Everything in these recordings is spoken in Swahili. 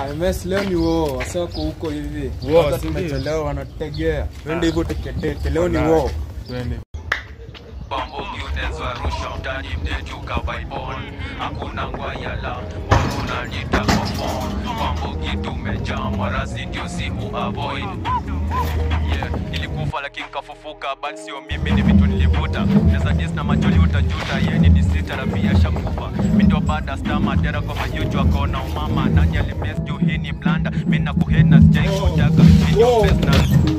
Ah, MS leo ni wo wasako huko hivi. Wo, Sasa si ndio? tumechelewa wanategea. Twende Ah. hivyo teketeke. Leo ni Wallahi. wo. Twende. Bambugi unaweza rusha mtani mneti ukabaibon hakuna ngwayala unanita kwa phone Bambugi tumejaa marasi ndio si avoid yeah. Nilikufa lakini kafufuka but sio mimi ni vitu nilivuta Neza dis na majoli utajuta ye ni disita na pia shakufa Mi ndio bada star madera kwa majuju akona umama nani alimes juu hii ni blanda mi na kuhena sijai kutaka mi ndio Wow. best na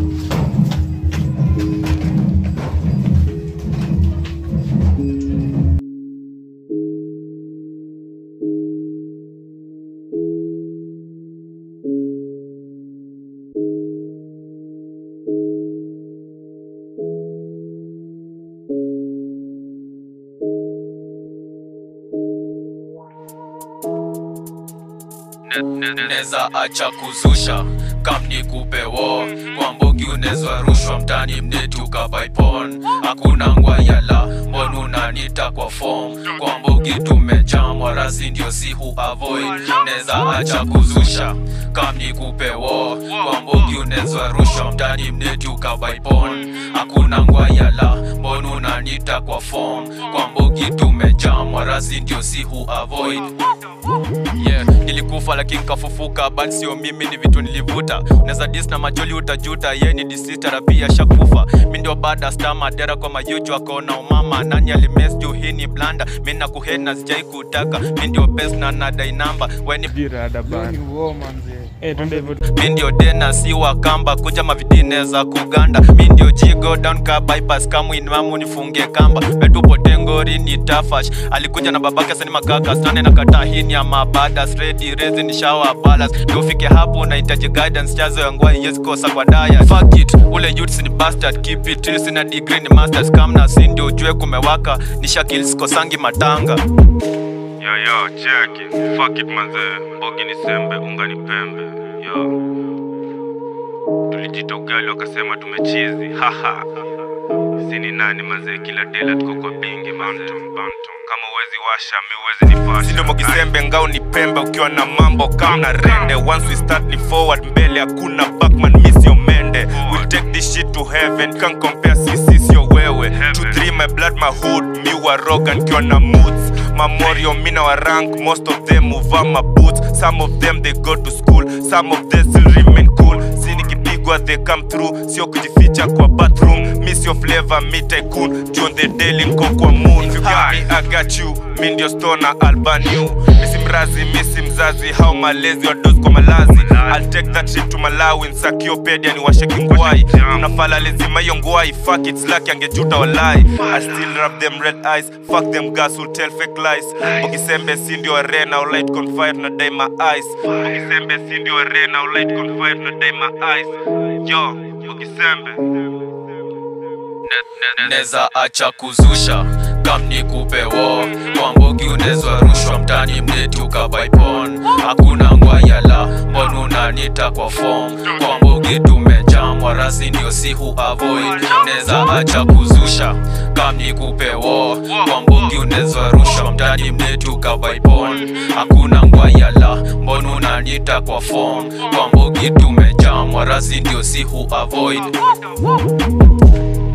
neza acha kuzusha kam ni kupewo kwa mbogi unezwa rushwa mtani mneti ukabaipon hakuna ngwayala mbon unanita kwa fom kwa mbogi tumejamwa rasi ndio si hu avoid neza acha kuzusha kam ni kupewo kwa mbogi unezwa rushwa mtani mneti ukabaipon hakuna ngwayala mbon unanita kwa fom kwa mbogi tumejamwa rasi ndio si hu avoid yeah nilikufa lakini kafufuka but sio mimi ni vitu nilivuta unaweza dis na majoli utajuta ye ni disitara pia shakufa mi ndio bada sta madera kwa majuju akaona umama nani alimes juu hii ni blanda mi na kuhena sijai kutaka mi ndio best na nadai namba weni Jirada Leo bana. ni wo manze. Eh, twende hivyo. mi ndio dena si wakamba kuja mavidine za kuganda mi ndio jigo down ka bypass kamwinmamu nifunge kamba metupote ngori ni tafash alikuja na babake sani makaka stane na kata hini ya mabada stredi rezi ni shawa balas ndio ufike hapo unahitaji guidance chazo ya ngwai yes kosa kwa daya fuck it ule youths ni bastard keep it real sina degree ni masters kamna si ndio ujue kumewaka ni shakil sikosangi matanga Yo yo, cheki. Fuck it manze. Mbogi ni sembe, unga ni pembe. Yo. Tulijita ugali wakasema tumechizi. Haha. Sini nani manze kila dela tuko kwa bingi manze. Bantu. Kama uwezi washa, mi uwezi nipasha. sindo mokisembe ngao ni pembe ukiwa na mambo kamna rende once we start ni forward mbele hakuna backman miss your mende we'll take this shit to heaven can't compare sisi sio wewe to three my blood my hood mi wa roga nikiwa na moods mamorio mina wa rank most of them uva my boots some of them they go to school some of them still remain cool si nikipigwa they come through sio kujificha kwa bathroom miss your flavor mi tycoon John the daily nko kwa moon if you got me I got you mi ndio stona albanu misi mrazi misi mzazi hao malezi wadozi kwa malazi I'll take that shit to Malawi nsakiopedia ni washe kingwai kuna fala lazima hiyo ngwai fuck it's lucky angejuta walai I still rub them red eyes fuck them gas will tell fake lies ukisembe si ndio arena or light confide na dai my eyes ukisembe si ndio arena or light confide na dai my eyes yo ukisembe neza acha kuzusha kam ni kupewo kwa mbogi unezwa rushwa mtani mneti ukabaipon hakuna ngwayala mbon unanita kwa fom kwa mbogi tumejamwa rasi ndio si hu avoid neza acha kuzusha kam ni kupewo kwa mbogi unezwa rushwa mtani mneti ukabaipon hakuna ngwayala mbon unanita kwa fom kwa mbogi tumejamwa rasi ndio si hu avoid